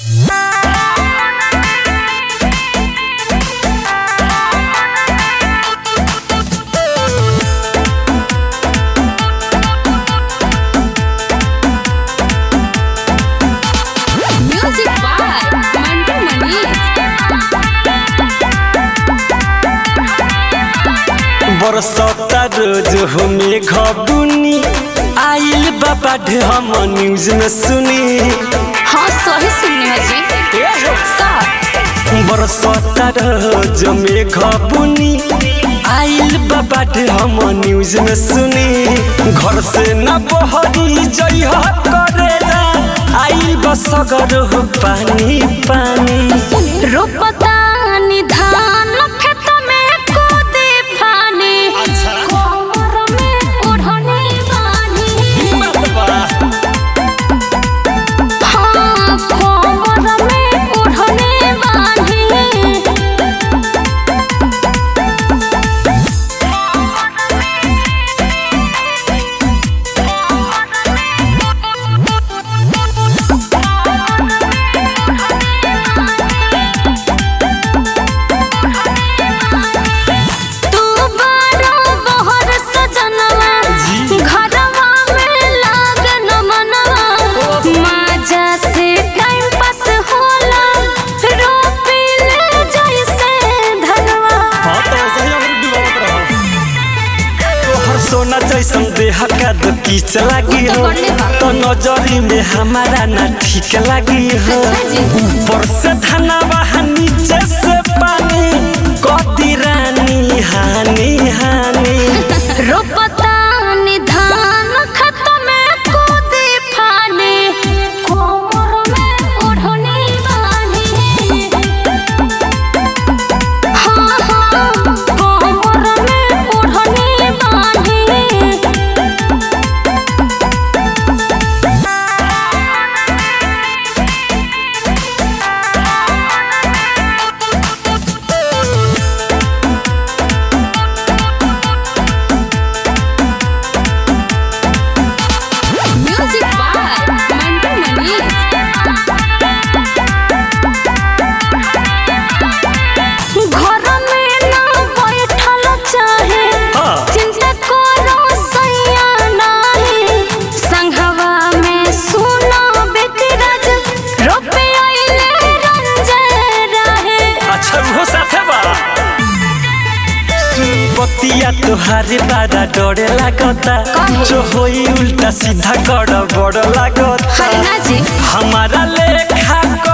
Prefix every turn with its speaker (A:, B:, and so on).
A: Music by Mantu Mani.
B: बरसता रोज हमें घबुनी आइल बाबा हम न्यूज में सुनी
A: हाँ सही सुनने हैं जी का
B: बरसता रोज में घबुनी आइल बाबा हम न्यूज में सुनी घर से न बहरी जइह करेला आइल बसगर हो पानी पानी
A: रोपता निधान खेत में कूदे फानी कोमर में ओढ़नी बानी हाँ कोमर में ओढ़नी बानी तू बड़ा बहर सजनवा
B: जी।
A: घरवा में लागन मनवा माजा से टाइम पास होला रोपिले जैसे धनवा
B: हाँ तो ऐसा ही हमरे डुबावत रहो। तोहर सोना जैसन देह का दो कीच लागी हो
A: करले बा।
B: तो नजरी में हमारा ना ठीक लागी हो
A: अच्छा जी।
B: ऊपर से धनवा नीचे से पानी कदी रानी हानी हानी
A: रोपता निधान खत में कूदे फाने कोमर में ओढ़नी बानी हाँ हाँ कोमर में ओढ़नी बानी Music by Mantu Mani. घर में ना बैठल चाहे
B: हाँ।
A: चिंता करो सैया नाही संघवा में सुनो बेकराज रोपे आइले रंजे रहे
B: अच्छा वो साथे बा बतिया तोहारे बारा डरे लागता
A: काहे?
B: जो होई उल्टा सीधा गड़ बड़ लागता
A: हरना जी
B: हमारा लेखा